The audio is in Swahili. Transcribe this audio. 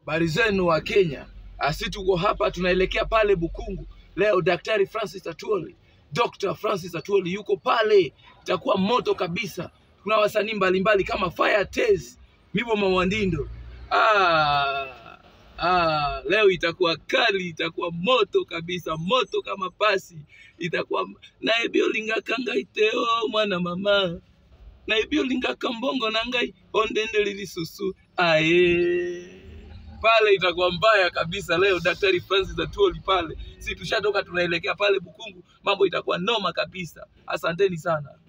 Habari zenu wa Kenya, asi tuko hapa tunaelekea pale Bukungu leo. Daktari Francis Atwoli, Dr. Francis Atwoli yuko pale, itakuwa moto kabisa. Kuna wasanii mbalimbali kama Fire Tez, Mibo Mawandindo. Ah, ah, leo itakuwa kali, itakuwa moto kabisa, moto kama pasi. Itakuwa naye biolinga kanga iteo mwana mama na biolinga kambongo na ngai ondende lilisusu aye pale itakuwa mbaya kabisa leo. Daktari Francis Atwoli pale, si tushatoka tunaelekea pale Bukungu, mambo itakuwa noma kabisa. Asanteni sana.